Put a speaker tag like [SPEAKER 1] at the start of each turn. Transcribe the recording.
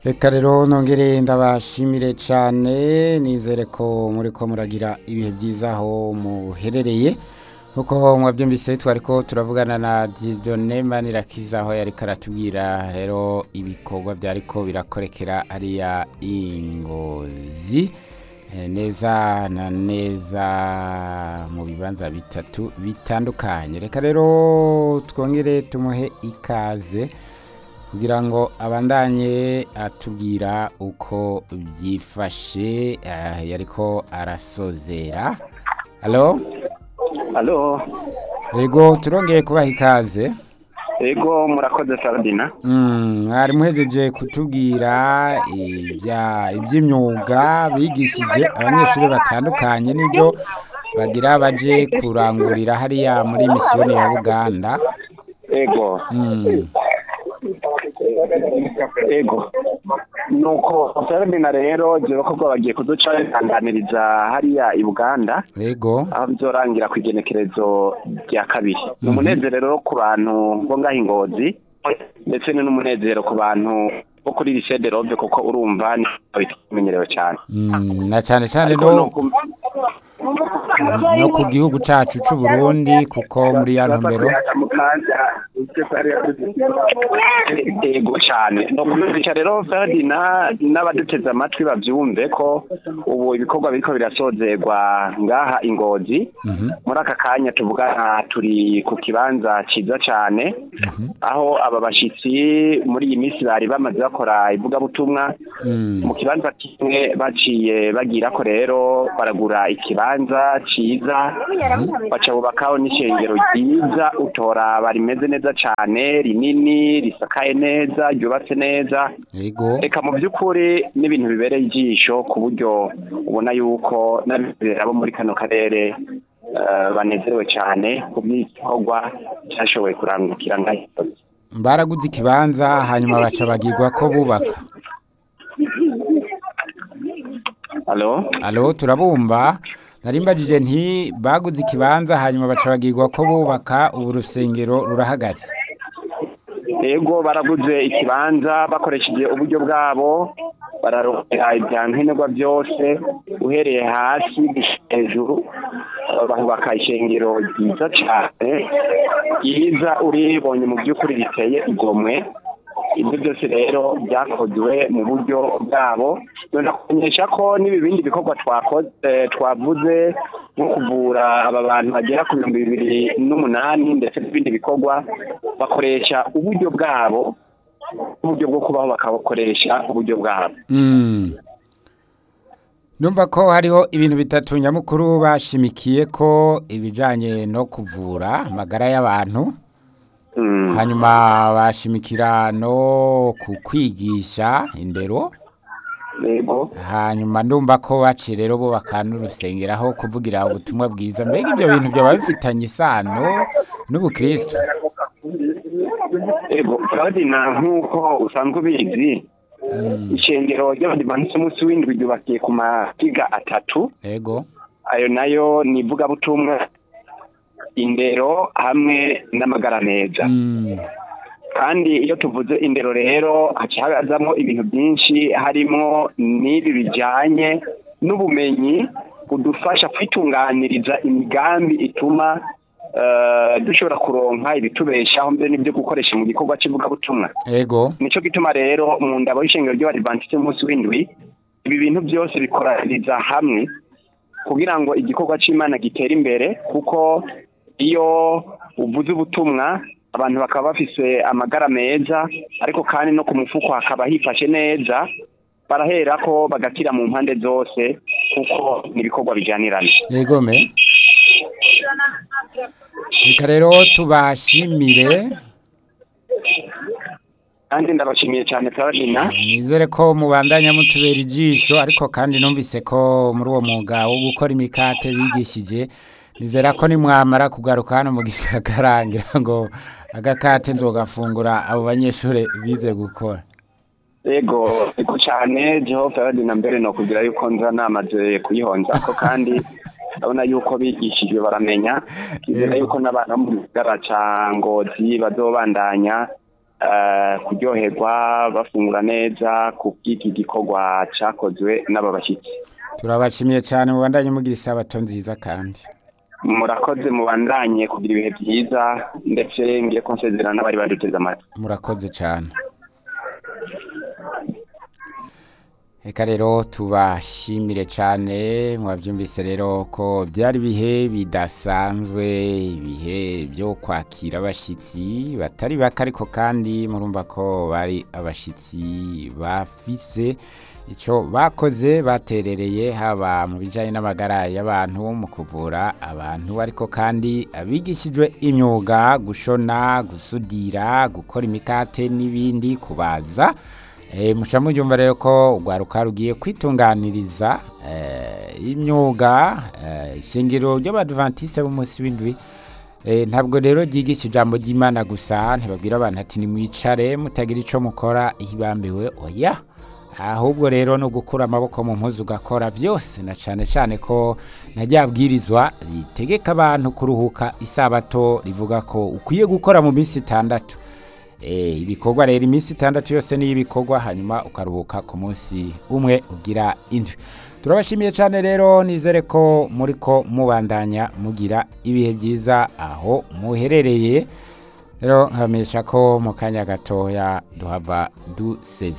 [SPEAKER 1] reka rero nongere ndabashimire cyane nizere ko muri ko muragira ibihe byiza aho muherereye nkuko mwabyumvise twari ko turavugana na Dieudonne Manirakiza aho yari karatubwira rero ibikorwa byari ko birakorekera hariya ingozi Eh, neza na neza mu bibanza bitatu bitandukanye reka rero twongere tumuhe ikaze kugira ngo abandanye atubwira uko byifashe eh, yariko arasozera halo
[SPEAKER 2] Alo,
[SPEAKER 1] yego turongeye kubaha ikaze
[SPEAKER 2] ego murakoze Ferdina.
[SPEAKER 1] Mm, mwari muhejeje kutubwira ibya iby'imyuga bigishije abanyeshuri batandukanye n'ibyo bagira baje kurangurira hariya muri misiyoni ya Buganda
[SPEAKER 2] Ego,
[SPEAKER 1] mm.
[SPEAKER 2] ego. Nuko Ferdina rero jewe ko bagiye kuduca bitanganiriza hariya i Buganda
[SPEAKER 1] yego
[SPEAKER 2] aho bizorangira ku igenekerezo rya kabiri. Ni umunezero rero ku bantu bo ngaho ingozi ndetse ni n'umunezero ku bantu bo kuri lycée de Robe kuko urumva ni bimenyerewe cyane.
[SPEAKER 1] mm, na cyane cyane
[SPEAKER 2] Ariko
[SPEAKER 1] no,
[SPEAKER 2] nuku-
[SPEAKER 1] no ku gihugu cacu c'u Burundi kuko muri ya ntumbero
[SPEAKER 2] ego cyane no kumvisha rero Ferdina n'abaduteze amatwi bavyumve ko ubu ibikorwa biriko birasozerwa ngaha ingozi
[SPEAKER 1] Mhm,
[SPEAKER 2] muri aka kanya tuvugana turi ku kibanza ciza cane
[SPEAKER 1] mhm,
[SPEAKER 2] aho aba bashitsi muri iyi minsi bari bamaze bakora ivugabutumwa
[SPEAKER 1] mm,
[SPEAKER 2] mu kibanza kimwe baciye bagira ko rero baragura ikibanza ciza baca bubakaho n'ishengero ryiza utoraba rimeze neza cane rinini risakaye neza ryubatse neza
[SPEAKER 1] yego
[SPEAKER 2] reka mu by'ukuri n'ibintu bibereye ijisho ku buryo ubona yuko n'abizera bo muri kano karere eh, banezerewe cyane ku bw'igikorwa cyashoboye kurangukira ngaho
[SPEAKER 1] baraguze ikibanza hanyuma baca bagirwa ko bubaka
[SPEAKER 2] Alo?
[SPEAKER 1] alo turabumva narimbajije nti baguze ikibanza hanyuma baca bagirwa ko bubaka ubu rusengero rurahagaze
[SPEAKER 2] Ego baraguze ikibanza bakoresheje uburyo bwabo bararondera ibya nkenerwa byose uhereye hasi gushika hejuru eh, bahubaka ishengero ryiza cyane ryiza uribonye mu by'ukuri riteye igomwe ibyo byose rero byakozwe mu buryo bwabo kumenyesha ko n'ibi bindi bikorwa twakoze twavuze nko kuvura aba bantu bagera ku bihumbi bibiri n'umunani ndetse n'ibindi bikorwa bakoresha uburyo bwabo uburyo bwo kubaho bakabukoresha uburyo bwabo
[SPEAKER 1] Mm. numva ko hariho ibintu bitatu nyamukuru bashimikiye ko ibijyanye no kuvura amagara y'abantu
[SPEAKER 2] Mm.
[SPEAKER 1] hanyuma bashimikira no ku kwigisha indero
[SPEAKER 2] yego
[SPEAKER 1] hanyuma ndumva ko baciye rero bubaka n'urusengero aho kuvugira ubutumwa bwiza mbega ibyo bintu byaba bifitanye isano n'ubukristo
[SPEAKER 2] yego Ferdinand nk'uko usanzwe ubizi
[SPEAKER 1] Mm,
[SPEAKER 2] ishengero ry'abadivanisi umunsi w'indwi ryubakiye ku mafiga atatu
[SPEAKER 1] yego
[SPEAKER 2] ayo nayo ni ivugabutumwa indero hamwe n'amagara meza
[SPEAKER 1] Mm,
[SPEAKER 2] kandi iyo tuvuze indero rero haca hazamo ibintu byinshi harimo n'ibi bijyanye n'ubumenyi budufasha kwitunganiriza imigambi ituma eh, dushobora kuronka ibitubeshaho mbere n'ibyo gukoresha mu gikorwa cy'ivugabutumwa
[SPEAKER 1] yego
[SPEAKER 2] nico gituma rero mu ndabo y'ishengero ry'abadivantiste umunsi w'indwi ibi bintu byose bikoraniza hamwe kugira ngo igikorwa c'imana gitere imbere kuko iyo uvuze ubutumwa abantu bakaba bafise amagara meza ariko kandi no ku mufuko hakaba hifashe neza barahera ko bagakira mu mpande zose kuko ni ibikorwa bijyanirana
[SPEAKER 1] yego me reka rero tubashimire
[SPEAKER 2] kandi ndabashimiye cyane Ferdinand
[SPEAKER 1] nizere ko mubandanya mutubera ijisho ariko kandi numvise ko muri uwo mwuga wo gukora imikate bigishije nizera ko nimwamara kugaruka hano mu gisagara ngira ngo agakate nzogafungura abo banyeshuri bize gukora
[SPEAKER 2] Ego, ego cyane Jehova Ferdinand mbere no kugira yuko nza namaze kuyihonza ko kandi urabona yuko bigishijwe baramenya twizera yuko n'abantu bo mu gisagara ca ngozi bazobandanya eh, kuryoherwa bafungura neza ku bw'iki gikorwa cakozwe n'aba bashyitsi
[SPEAKER 1] turabashimiye cyane mubandanye mugira isabato nziza kandi
[SPEAKER 2] murakoze mubandanye kugira ibihe byiza ndetse ngiye ko nsezerana n'abari baduteze amatwi
[SPEAKER 1] murakoze cyane reka rero tubashimire cyane mwabyumvise rero ko byari ibihe bidasanzwe ibihe byo kwakira abashyitsi batari bake ariko kandi murumva ko bari abashyitsi bafise icyo bakoze baterereye haba mu bijyanye n'amagara y'abantu mu kuvura abantu ariko kandi abigishijwe imyuga gushona gusudira gukora imikate n'ibindi kubaza Eh, musha mubyumva rero ko urwaruka rugiye kwitunganiriza eh, imyuga eh, ishingiro ry'abadventiste b'umunsi w'indwi eh, ntabwo rero ryigisha ijambo ry'imana gusa ntibabwira abantu ati nimwicare mutagira ico mukora ihibambiwe oya ahubwo rero no gukura amaboko mu mpuzu ugakora byose na cyane cyane ko na ryabwirizwa ritegeka abantu kuruhuka isabato rivuga ko ukwiye gukora mu minsi itandatu Eh, ibikorwa rero iminsi itandatu yose niyo ibikorwa hanyuma ukaruhuka ku munsi umwe ugira indwi turabashimiye cyane rero nizere ko muri ko mubandanya mugira ibihe byiza aho muherereye rero nkamenyesha ko mu kanya gatoya duhava duseze